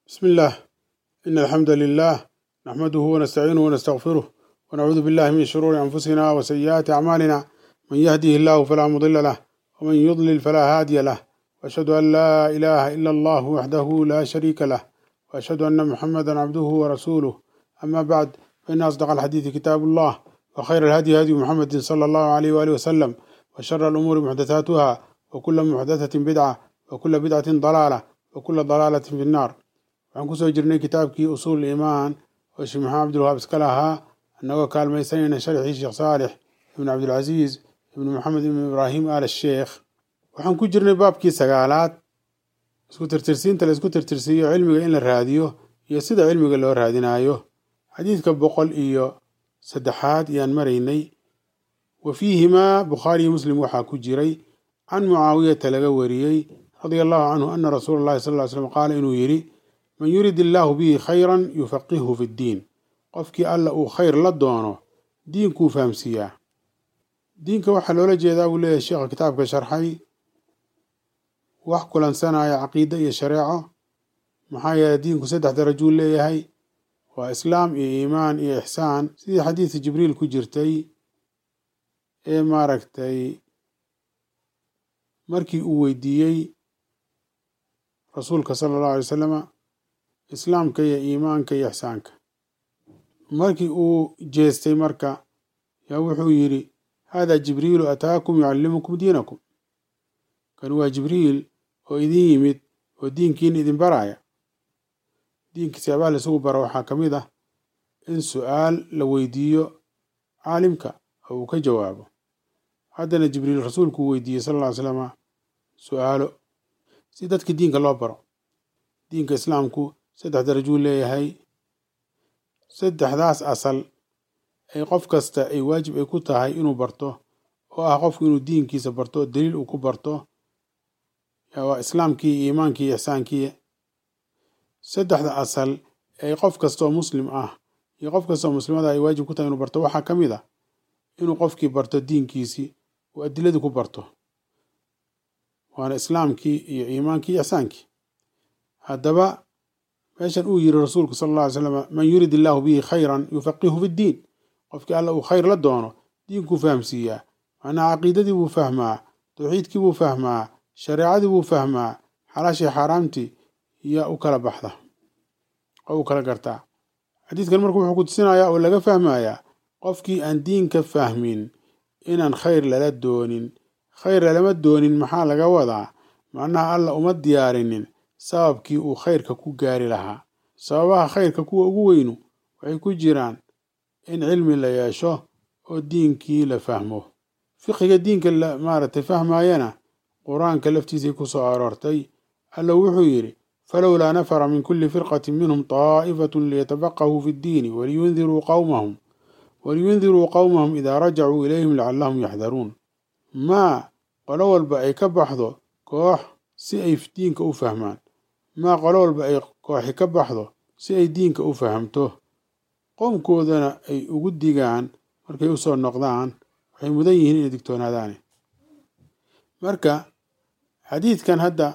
بسم الله إن الحمد لله نحمده ونستعينه ونستغفره ونعوذ بالله من شرور أنفسنا وسيئات أعمالنا من يهده الله فلا مضل له ومن يضلل فلا هادي له وأشهد أن لا إله إلا الله وحده لا شريك له وأشهد أن محمدا عبده ورسوله أما بعد فإن أصدق الحديث كتاب الله وخير الهدي هدي محمد صلى الله عليه وآله وسلم وشر الأمور محدثاتها وكل محدثة بدعة وكل بدعة ضلالة وكل ضلالة في النار waxaan kusoo jirnay kitaabkii usuul iimaan oo sheekh maxamed abdulwahaab iska lahaa annagoo kaalmaysanayna sharxii sheekh saalix ibnu cabdilcasiis ibnu maxamed ibnu ibraahim al sheekh waxaan ku jirnay baabkii sagaalaad isku tirtirsiinta la isku tirtirsiiyo cilmiga in la raadiyo iyo sida cilmiga loo raadinayo xadiidka boqol iyo saddexaad ayaan maraynay wa fiihimaa bukhaariyo muslim waxaa ku jiray can mucaawiyata laga wariyey radia allahu canhu ana rasuula allahi sal ly slam qaala inuu yidhi man yurid illaahu bihi khayran yufaqihu fi ddiin qofkii alla uu khayr la doono diinkuu fahamsiiyaa diinka waxaa loola jeedaa buu leeyahay sheekha kitaabka sharxay wax kulansanaya caqiide iyo shareeco maxaa yeeley diinku saddex darajuu leeyahay waa islaam iyo iimaan iyo ixsaan sidii xadiidka jibriil ku jirtay ee maaragtay markii uu weydiiyey rasuulka sala allahu alay wasalama islaamka iyo iimaanka iyo ixsaanka markii uu jeestay marka yaa wuxuu yidhi haadaa jibriilu ataakum yucallimukum diinakum kan waa jibriil oo idin yimid oo diinkiina idin baraya diinka siyaabaha laisugu baro waxaa ka mid ah in su-aal la weydiiyo caalimka oo uu ka jawaabo haddana jibriil rasuulku uu weydiiyey sal alla ly slama su-aalo si dadka diinka loo baro diinka islaamku saddex darajuu leeyahay saddexdaas asal ay qof kasta ay waajib ay ku tahay inuu barto oo ah qofku inuu diinkiisa barto daliil uu ku barto waa islaamkii iyo iimaankii iyo ixsaankii saddexda asal ay qof kastaoo muslim ah iyo qof kastaoo muslimada ay waajib ku tahay inuu barto waxaa ka mid a inuu qofkii barto diinkiisii uu adiladii ku barto waana islaamkii iyo iimaankii iyo ixsaankii haddaba meeshan uu yiri rasuulku sala alla alay slam man yurid illaahu bihi khayran yufaqihu fi ddiin qofkii alla uu khayr la doono diinkuu fahamsiiyaa macnaha caqiidadii buu fahmaa tawxiidkii buu fahmaa shareecadii buu fahmaa xalaashii xaaraamtii yaa u kala baxda oo u kala gartaa xadiidkan marka wuxuu ku tusinayaa oo laga fahmayaa qofkii aan diinka fahmin inaan khayr lala doonin khayr lalama doonin maxaa laga wadaa macnaha alla uma diyaarinin sababkii uu khayrka ku gaari lahaa sababaha khayrka kuwa ugu weynu waxay ku jiraan in cilmi la yeesho oo diinkii la fahmo fiqiga diinka la maaragtay fahmayana qur-aanka laftiisay ku soo aroortay alla wuxuu yidhi falowlaa nafara min kulli firqatin minhum taa'ifatun liyatabaqahuu fi ddiini waliyundiruu qawmahum waliyundiruu qowmahum idaa rajacuu ilayhim lacallahum yaxdaruun maa qolo walba ay ka baxdo koox si ay diinka u fahmaan maa qolo walba ay kooxi ka baxdo si ay diinka u fahamto qoomkoodana ay ugu digaan markay usoo noqdaan waxay mudan yihiin inay digtoonaadaane marka xadiidkan hadda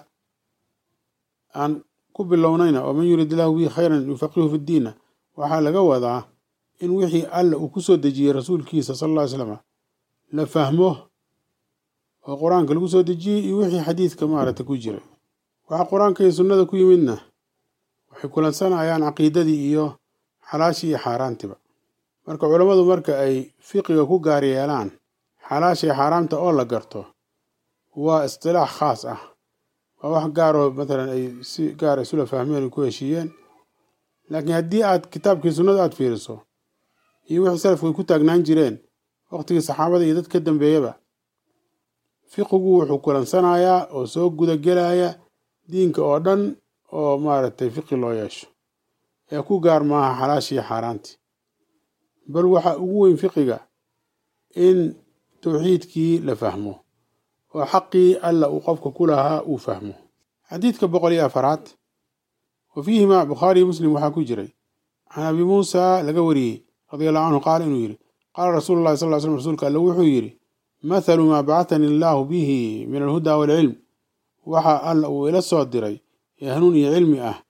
aan ku bilownayna oo man yurid illahu bihi khayran yufaqihu fi ddiinna waxaa laga wadaa in wixii alla uu ku soo dejiyey rasuulkiisa sala alla ly slama la fahmo oo qur-aanka lagu soo dejiyey iyo wixii xadiidka maaragtay ku jiray waxaa qur-aanka iyo sunnada ku yimidna waxay kulansanayaan caqiidadii iyo xalaashii iyo xaaraantiba marka culammadu marka ay fiqiga ku gaar yeelaan xalaasha iyo xaaraamta oo la garto waa istilaax khaas ah waa wax gaaroo matalan ay si gaar isula fahmeen ay ku heshiiyeen laakiin haddii aad kitaabkii sunnada aad fiiriso iyo wixii salafku ay ku taagnaan jireen waqtigii saxaabada iyo dad ka dambeeyaba fiqigu wuxuu kulansanayaa oo soo gudagelaya diinka oo dhan oo maaragtay fiqi loo yeesho ee ku gaar maaha xalaashii xaaraantii bal waxaa ugu weyn fiqiga in tawxiidkii la fahmo oo xaqii alla uu qofka ku lahaa uu fahmo xadiidka boqol iyo afaraad wa fiihimaa bukhaariyo muslim waxaa ku jiray can abi muusa laga wariyey radia allahu canhu qaala inuu yidhi qaala rasuulu llahi sal ly slm rsulka alle wuxuu yidhi mathalu maa bacatani allaahu bihi min alhuda waalcilm waxa alla uu ila soo diray ee hanuun iyo cilmi ah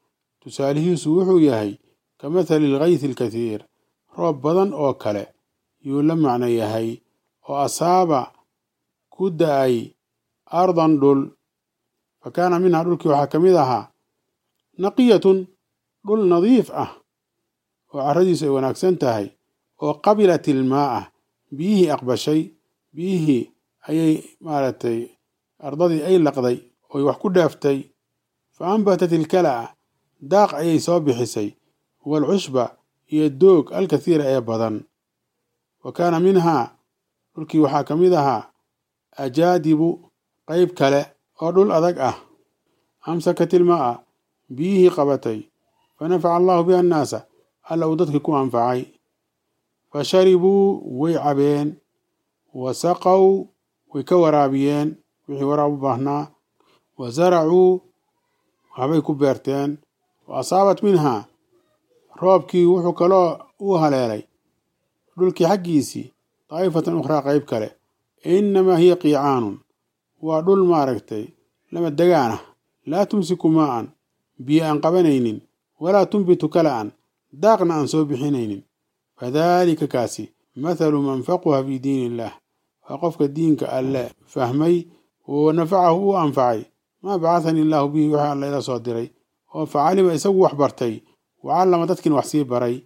tusaalihiisu wuxuu yahay ka mathali alghaythi alkathiir roob badan oo kale yuu la macno yahay oo asaaba ku da-ay ardan dhul fa kaana minhaa dhulkii waxaa ka mid ahaa naqiyatun dhul nadiif ah oo carradiisu ay wanaagsan tahay oo qabilat ilmaa'a biyihii aqbashay biyihii ayay maaragtay ardadii ay laqday oy wax ku dhaaftay fa ambatat ilkala'a daaq ayay soo bixisay waalcushba iyo doog alkathiira ee badan wa kaana minhaa dhulkii waxaa ka mid ahaa ajaadibu qayb kale oo dhul adag ah amsakat ilmaa'a biyihii qabatay fa nafaca allahu biha annaasa alla uu dadkii ku anfacay fa sharibuu way cabeen wa saqow way ka waraabiyeen wixii waraab u baahnaa wa zaracuu waxbay ku beerteen wa asaabat minhaa roobkii wuxuu kaloo u haleelay dhulkii xaggiisii daa'ifatan ukhraa qayb kale innamaa hiya qiicaanun waa dhul maaragtay lama degaanah laa tumsiku maa'an biyo aan qabanaynin walaa tunbitu kala'an daaqna aan soo bixinaynin fadaalika kaasi mathalu man faquha fii diin illaah waa qofka diinka alle fahmay oo nafacahu u anfacay maa bacahani illaahu bihi wixii alla ila soo diray oo facalima isagu wax bartay wacallama dadkiina wax sii baray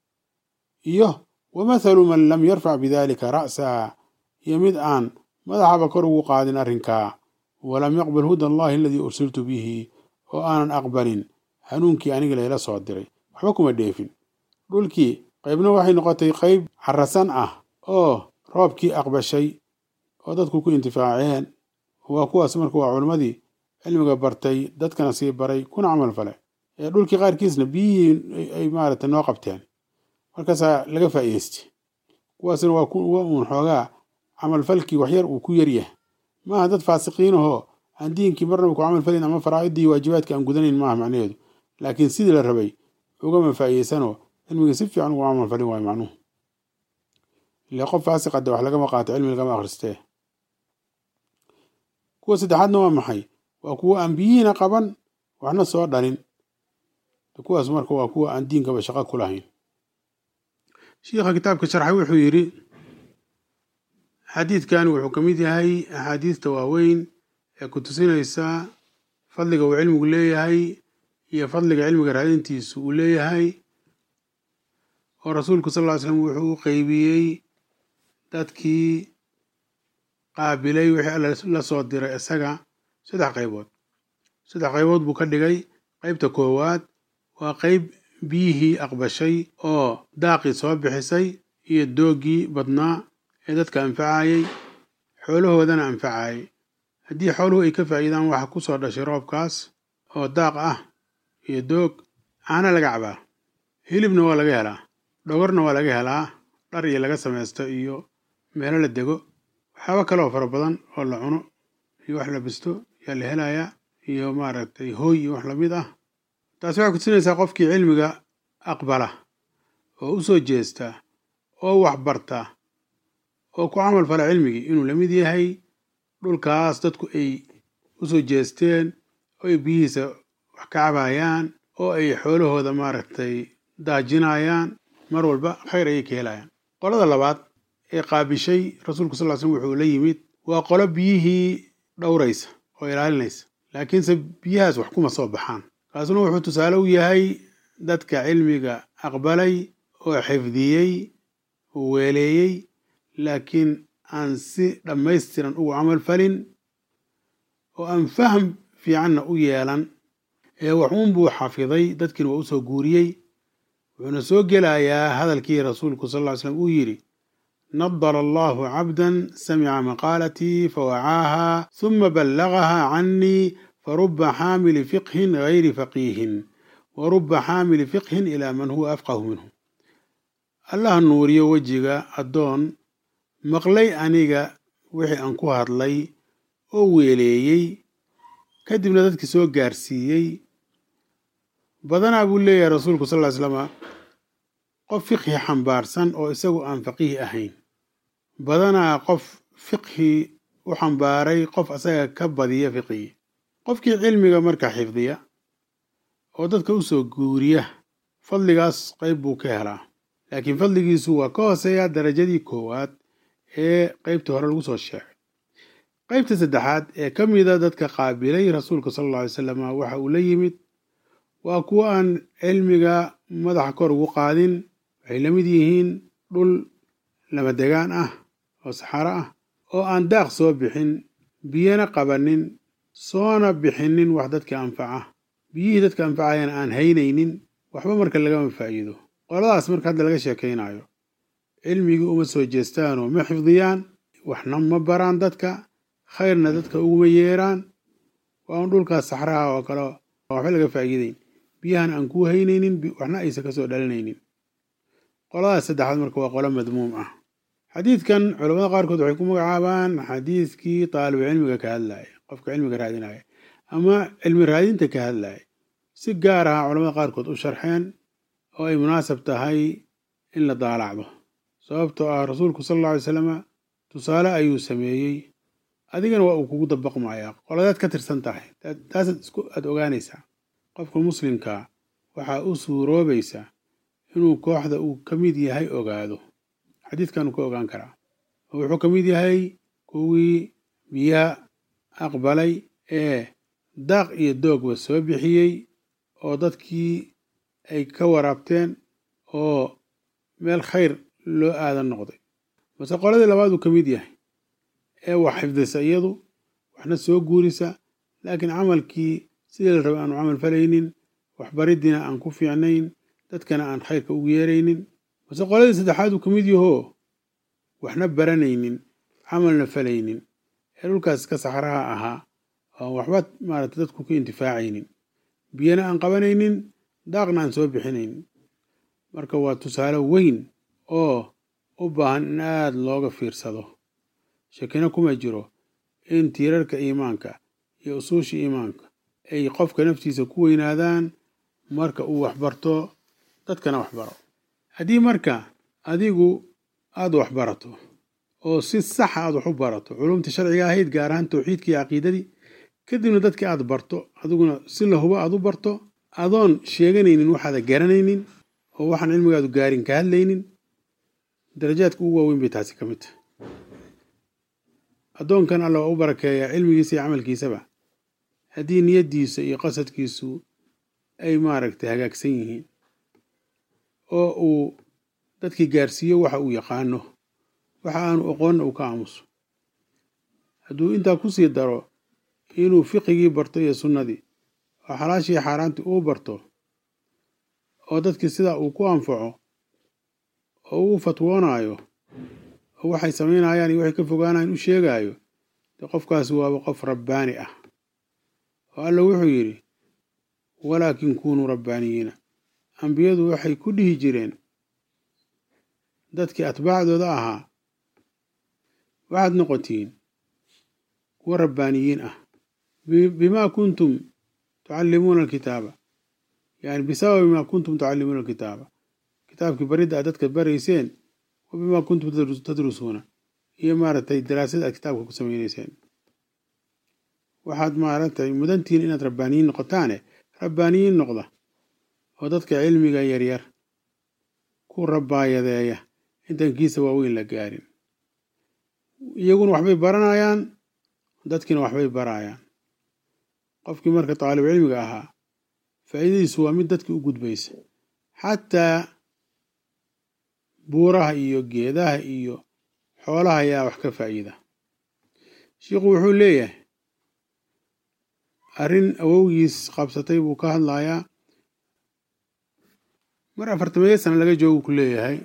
iyo wa mathalu man lam yarfac bidaalika ra'saa iyo mid aan madaxaba kor ugu qaadin arrinkaa walam yaqbal huda allahi aladii ursiltu bihi oo aanan aqbalin hanuunkii aniga layla soo diray waxba kuma dheefin dhulkii qaybna waxay noqotay qayb xarasan ah oo roobkii aqbashay oo dadku ku intifaaceen waa kuwaas marka waa culimmadii cilmiga bartay dadkana sii baray kuna camal fale ee dhulkii qaarkiisna biyihii ay maaragtay noo qabteen markaasaa laga faa'iidaystay kuwaasna waa kuwa uun xoogaa camalfalkii waxyar uu ku yaryahay maaha dad faasiqiinahoo aan diinkii marnaba ku camal falin ama faraa'idii waajibaadka aan gudanayn maaha macnaheedu laakiin sidii la rabay ugama faa'iidaysanoo cilmigii si fiican ugu camal falin waayo macnuhu ile qof faasiqa de wax lagama qaato cilmi lagama akhristee kuwa saddexaadna waa maxay waa kuwa aan biyihiina qaban waxna soo dhalin kuwaas marka waa kuwa aan diinkaba shaqo ku lahayn shiikha kitaabka sharxay wuxuu yidhi xadiidkan wuxuu ka mid yahay axaadiista waaweyn ee ku tusinaysa fadliga uu cilmigu leeyahay iyo fadliga cilmiga raadintiisu uu leeyahay oo rasuulku sal ll ly slam wuxuu u qeybiyey dadkii qaabilay wixii alla la soo diray isaga saddex qaybood saddex qaybood buu ka dhigay qaybta koowaad waa qayb biyihii aqbashay oo daaqii soo bixisay iyo dooggii badnaa ee dadka anfacayay xoolahoodana anfacayay haddii xooluhu ay ka faa'iidaan waxa ku soo dhashay roobkaas oo daaq ah iyo doog caana laga cabaa hilibna waa laga helaa dhogorna waa laga helaa dhar iyo laga samaysto iyo meelo la dego waxyaaba kaleoo fara badan oo la cuno iyo wax la bisto yaa la helayaa iyo maaragtay hooy iyo wax lamid ah taasi waxay kutusinaysaa qofkii cilmiga aqbala oo u soo jeesta oo wax barta oo ku camal fala cilmigii inuu la mid yahay dhulkaas dadku ay u soo jeesteen oo ay biyihiisa wax ka cabayaan oo ay xoolahooda maaragtay daajinayaan mar walba khayr ayay ka helayaan qolada labaad ee qaabishay rasuulku sal ly slm wuxuu la yimid waa qolo biyihii dhowraysa oo ilaalinaysa laakiinse biyahaas wax kuma soo baxaan kaasuna wuxuu tusaale u yahay dadka cilmiga aqbalay oo xifdiyey oo weeleeyey laakiin aan si dhammaystiran ugu camal falin oo aan faham fiicanna u yeelan ee waxuun buu xafiday dadkiina waa u soo guuriyey wuxuuna soo gelayaa hadalkii rasuulku sal ll ly slam uu yidhi nadara allahu cabdan samica maqaalatii fawacaaha huma ballagaha cannii faruba xaamili fiqhin gayri faqiihin wa ruba xaamili fiqhin ilaa man huwa afqahu minhu allaha nuuriyo wejiga addoon maqlay aniga wixii aan ku hadlay oo weeleeyey kadibna dadkii soo gaarsiiyey badanaa buu leeyahay rasuulku sal ly slama qof fiqhi xambaarsan oo isagu aan faqiih ahayn badanaa qof fiqhi u xambaaray qof asaga ka badiya fiqigi qofkii cilmiga marka xifdiya oo dadka u soo guuriya fadligaas qayb buu ka helaa laakiin fadligiisu waa ka hooseeyaa darajadii koowaad ee qeybtii hore lagu soo sheegay qeybta saddexaad ee ka mida dadka qaabilay rasuulka sala alla alay salam waxa uu la yimid waa kuwo aan cilmiga madaxa kor ugu qaadin waxay la mid yihiin dhul lamadegaan ah oo saxaro ah oo aan daaq soo bixin biyana qabanin soona bixinin wax dadka anfaca biyihii dadka anfacayana aan haynaynin waxba marka lagama faa'iido qoladaas marka hadda laga sheekaynayo cilmigii uma soo jeestaanoo ma xifdiyaan waxna ma baraan dadka khayrna dadka uguma yeeraan waa un dhulkaas saxraha oo kale waxba laga faa'iideyn biyahan aan kuu haynaynin waxna aysan ka soo dhalinaynin qoladaas saddexaad marka waa qolo madmuum ah xadiidkan culamada qaarkood waxay ku magacaabaan xadiidkii taalibu cilmiga ka hadlaya qofka cilmiga raadinaya ama cilmi raadinta ka hadlaya si gaar ah culamada qaarkood u sharxeen oo ay munaasab tahay in la daalacdo sababtoo ah rasuulku sala alla alay salama tusaale ayuu sameeyey adigana waa uu kugu dabaqmayaa qoladaad ka tirsan tahay taasaad isku aada ogaanaysaa qofka muslimkaa waxaa u suuroobaysa inuu kooxda uu ka mid yahay ogaado xadiidkan uu ka ogaan karaa oo wuxuu ka mid yahay kuwii biyaha aqbalay ee daaq iyo doogba soo bixiyey oo dadkii ay ka waraabteen oo meel khayr loo aadan noqday mase qoladii labaad uu ka mid yahay ee wax xifdisa iyadu waxna soo guurisa laakiin camalkii sidii la raba aanu camal falaynin waxbariddiina aan ku fiicnayn dadkana aan khayrka ugu yeeraynin mase qoladii saddexaad uu ka mid yahoo waxna baranaynin camalna falaynin ee dhulkaas ka saxraha ahaa oo waxba maaragtay dadku ka intifaacaynin biyana aan qabanaynin daaqna aan soo bixinaynin marka waa tusaale weyn oo u baahan in aada looga fiirsado shakina kuma jiro in tiirarka iimaanka iyo usuusha iimaanka ay qofka naftiisa ku weynaadaan marka uu waxbarto dadkana waxbaro haddii marka adigu aada waxbarato oo si saxa aad wax u barato culumtii sharciga ahayd gaar ahaan tawxiidkii iyo caqiidadii kadibna dadkii aad barto adiguna si lahuba aad u barto adoon sheeganaynin waxaada garanaynin oo waxaan cilmigaadu gaarin ka hadlaynin darajaadka ugu waaweyn bay taasi ka mid tahay addoonkan alla waa u barakeeyaa cilmigiisa iyo camalkiisaba haddii niyaddiisa iyo qasadkiisu ay maaragtay hagaagsan yihiin oo uu dadkii gaarsiiyo waxa uu yaqaano waxa aanu aqoonna uu ka aamuso hadduu intaa ku sii daro inuu fiqigii barto iyo sunnadii oo xalaashii xaaraantii uu barto oo dadkii sidaa uu ku anfaco oo uu fatwoonaayo oo waxay samaynayaan iyo waxay ka fogaanayaan u sheegaayo dee qofkaasi waaba qof rabbaani ah oo alla wuxuu yidhi walaakin kunuu rabbaaniyiina ambiyadu waxay ku dhihi jireen dadkii atbaacdooda ahaa waxaad noqotiin kuwa rabbaaniyiin ah bimaa kuntum tucallimuuna alkitaaba yani bisababi maa kuntum tucallimuuna alkitaaba kitaabkii baridda aad dadka barayseen wa bimaa kuntum tadrusuuna iyo maaragtay daraasada aad kitaabka ku samaynayseen waxaad maaragtay mudantihiin inaad rabbaaniyiin noqotaane rabbaaniyiin noqda oo dadka cilmiga yaryar ku rabbaayadeeya intaan kiisa waaweyn la gaarin iyaguna waxbay baranayaan dadkiina waxbay barayaan qofkii marka taalib cilmiga ahaa faa'iidadiisu waa mid dadkii u gudbaysa xataa buuraha iyo geedaha iyo xoolaha ayaa wax ka faa'iida shiikhu wuxuu leeyahay arrin awowgiis qabsatay buu ka hadlayaa mar afartameeyo sana laga joogu ku leeyahay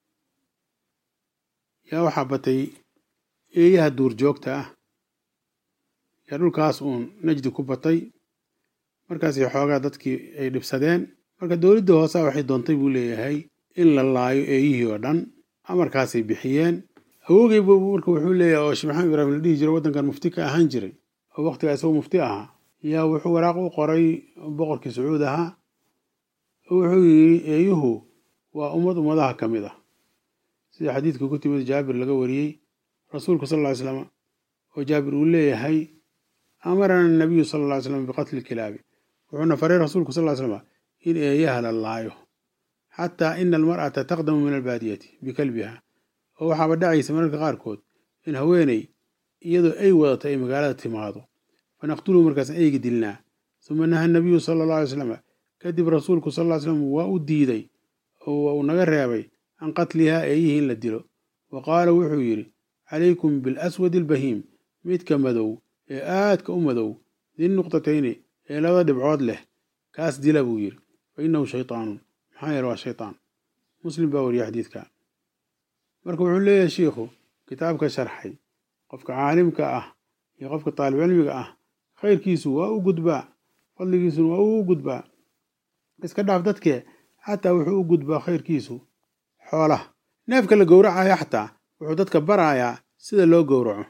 yaa waxaa batay eeyaha duurjoogta ah yaa dhulkaas uun najdi ku batay markaasi xoogaa dadkii ay dhibsadeen marka dowladda hoosaa waxay doontay buu leeyahay in la laayo eeyihii oo dhan amarkaasay bixiyeen awogey bu marka wuxuu leeyahay oo sheekh maxamed ibraahim la dhihi jiro waddankan mufti ka ahaan jiray oo waqtigaa isagoo mufti ahaa yaa wuxuu waraaq u qoray boqorkii sacuud ahaa wuxuu yidhi eeyuhu waa ummad ummadaha ka mid ah sida xadiidka ku timid jaabir laga wariyey rasuulku sal ly slam oo jaabir uu leeyahay amarana nabiyu sala ly slam biqatli kilaabi wuxuuna faray rasuulku sal ly slama in eeyaha la laayo xataa ina almar'ata taqdamu min albaadiyati bikalbiha oo waxaaba dhacaysa mararka qaarkood in haweeney iyadoo ay wadato ay magaalada timaado fanaqtuluhu markaasaan eyga dilnaa suma naha nabiyu sala allahu alay slam kadib rasuulku sal ly slam waa u diiday oo uu naga reebay can qatlihaa eeyihii in la dilo wa qaala wuxuu yidhi calaykum bilaswadi albahiim midka madow ee aadka u madow din nuqtatayni ee labada dhibcood leh kaas dila buu yidhi fa innahu shaytaanun maxaa yeele waa shaytaan muslim baa wariya xadiidka marka wuxuu leeyahay shiikhu kitaabka sharxay qofka caalimka ah iyo qofka taalib cilmiga ah khayrkiisu waa u gudbaa fadligiisuna waa u gudbaa iska dhaaf dadkee xataa wuxuu u gudbaa khayrkiisu xoolaha neefka la gowracayo xataa wuxuu dadka barayaa sida loo gowraco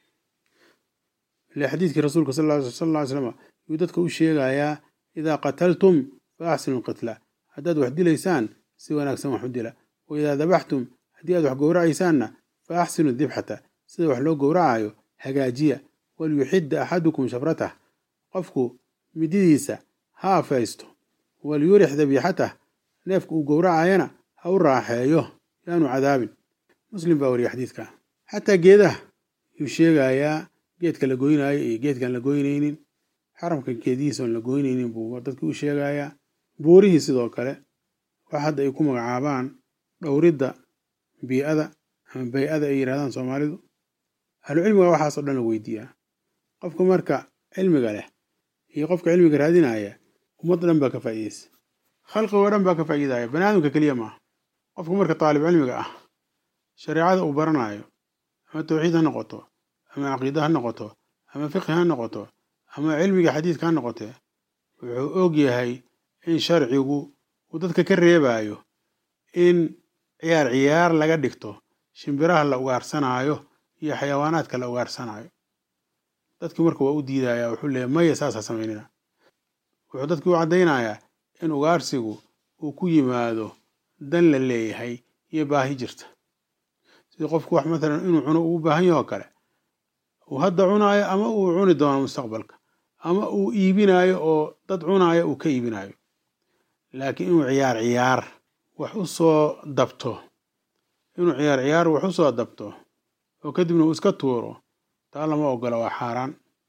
ile xadiidkii rasuulka sal ly slam yuu dadka u sheegayaa idaa qataltum fa axsinu lqitla haddaad wax dilaysaan si wanaagsan wax u dila wa idaa dabaxtum haddii aad wax gowracaysaanna fa axsinu dibxata sida wax loo gowracayo hagaajiya walyuxidda axadukum shafratah qofku mididiisa ha afaysto walyurix dabiixatah neefka uu gowracayana ha u raaxeeyo yaanu cadaabin muslim baa wariya xadiidka xataa geedaha yuu sheegayaa geedka la goynaayo iyo geedkaan la goynaynin xaramka geedihiisa oon la goynaynin buu dadkii u sheegayaa buurihii sidoo kale wax hadda ay ku magacaabaan dhowridda bii'ada ama bay-ada ay yidhahdaan soomaalidu ahlucilmiga waxaas oo dhan la weydiiyaa qofka marka cilmiga leh iyo qofka cilmiga raadinaya ummad dhan baa ka faa'iideysa khalqigoo dhan baa ka faa'iidaya bani aadamka keliya maaha qofka marka taalib cilmiga ah shareecada uu baranayo ama tawxiid ha noqoto ama caqiida ha noqoto ama fiqhi ha noqoto ama cilmiga xadiidka ha noqotee wuxuu og yahay in sharcigu uu dadka ka reebayo in ciyaar ciyaar laga dhigto shimbiraha la ugaarsanaayo iyo xayawaanaadka la ugaarsanaayo dadkii marka waa u diidaya wuxuu leeyahy maya saasa samaynina wuxuu dadkii u caddaynayaa in ugaarsigu uu ku yimaado dan la leeyahay iyo baahi jirta sidii qofku wax mathalan inuu cuno uu u baahan yaho kale uu hadda cunaayo ama uu cuni doono mustaqbalka ama uu iibinaayo oo dad cunaayo uu ka iibinaayo laakiin inuu ciyaar ciyaar wax u soo dabto inuu ciyaar ciyaar wax u soo dabto oo kadibna uu iska tuuro taa lama ogola waa xaaraan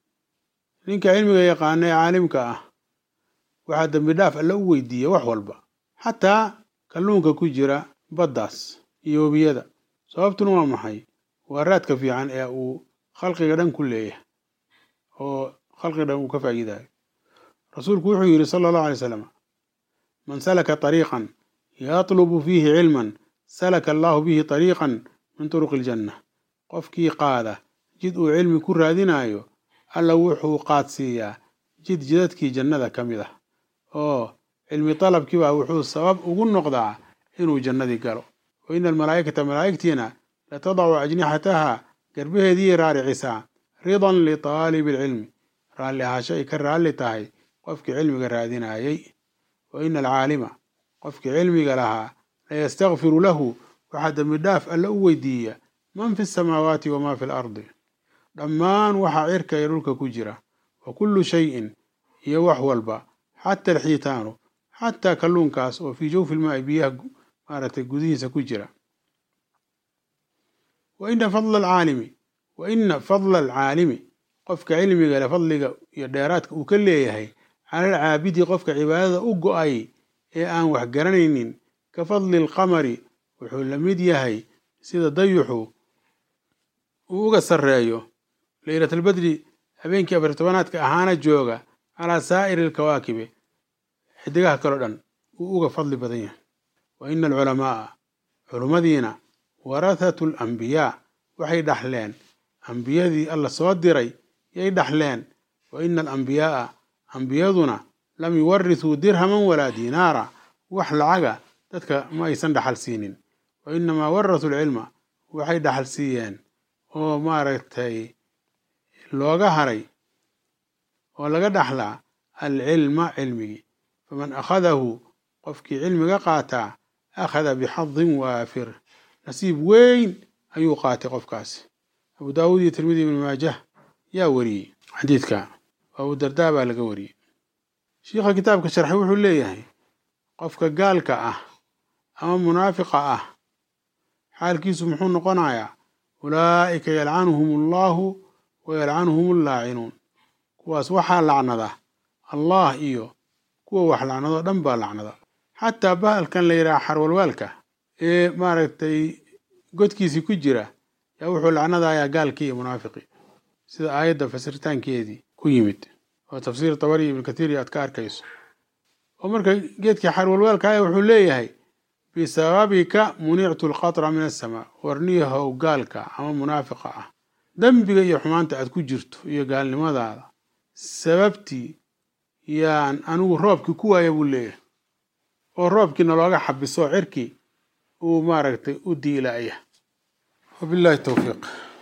ninka cilmiga yaqaana ee caalimka ah waxaa dembi dhaaf alla u weydiiya wax walba xataa kalluunka ku jira baddaas iyo webiyada sababtuna waa maxay waa raadka fiican ee uu khalqiga dhan ku leeyahay oo khalqiga dhan uu ka faa'iidayo rasuulku wuxuu yidhi sala allahu alay slam man salaka طariiqan yatlubu fiihi cilman salaka allahu bihi طariiqan min turuqi iljanna qofkii qaada jid uu cilmi ku raadinayo alla wuxuu qaadsiiyaa jid jidadkii jannada ka mid ah oo cilmi dalabkiibaa wuxuu sabab ugu noqdaa inuu jannadii galo wa ina almalaa'ikata malaa'igtiina latadacu ajnixataha garbaheediiyay raaricisaa ridan litaalibi alcilmi raalli ahaasho ay ka raalli tahay qofkii cilmiga raadinayay wa ina alcaalima qofkii cilmiga lahaa layastakfiru lahu waxaa dembi dhaaf alla u weydiiya man fi asamaawaati wamaa fi alardi dhammaan waxaa cirka iyo dhulka ku jira wa kullu shayin iyo wax walba xata alxiitaanu xataa kalluunkaas oo fii jawfi lmaa'i biyaha maaragtay gudihiisa ku jira wa ina fadla alcaalimi wa ina fadla alcaalimi qofka cilmiga le fadliga iyo dheeraadka uu ka leeyahay cala alcaabidi qofka cibaadada u go-ay ee aan wax garanaynin ka fadli alqamari wuxuu la mid yahay sida dayuxu uu uga sarreeyo leylatalbadri habeenkii afar tobanaadka ahaana jooga calaa saa'iri alkawaakibi xidigaha kaleo dhan uu uga fadli badan yahay wa ina alculamaa'a culummadiina warathatu alambiyaa waxay dhaxleen ambiyadii alla soo diray yay dhaxleen wa ina alambiyaa'a ambiyaduna lam yuwarithuu dirhaman walaa diinaara wax lacaga dadka ma aysan dhaxal siinin wa inamaa warathuu alcilma waxay dhaxal siiyeen oo maaragtay looga haray oo laga dhaxlaa alcilma cilmigii faman akhadahu qofkii cilmiga qaataa akhada bixadin waafir nasiib weyn ayuu qaatay qofkaasi abu daawuud iyo tirmidi ibnu maajah yaa wariyey xadiidka abu dardaa baa laga wariyey shiikha kitaabka sharxay wuxuu leeyahay qofka gaalka ah ama munaafiqa ah xaalkiisu muxuu noqonayaa ulaa'ika yalcanuhum allahu wa yalcanuhum allaacinuun kuwaas waxaa lacnada allah iyo kuwa wax lacnadoo dhan baa lacnada xataa bahalkan la yidhaha xarwalwaalka ee maaragtay godkiisii ku jira yaa wuxuu lacnadayaa gaalkii iyo munaafiqii sida aayadda fasiritaankeedii ku yimid oo tafsiir tabari ibn kathiir aad ka arkayso oo marka geedkii xarwalwaalka aya wuxuu leeyahay bisababika munictu alqatra min asamaa warniyahow gaalka ama munaafiqa ah dembiga iyo xumaanta aad ku jirto iyo gaalnimadaada sababtii yaan anigu roobkii ku waaya buu leeyahay oo roobkiina looga xabiso cirkii uu maaragtay u diilaya wabillahi towfiiq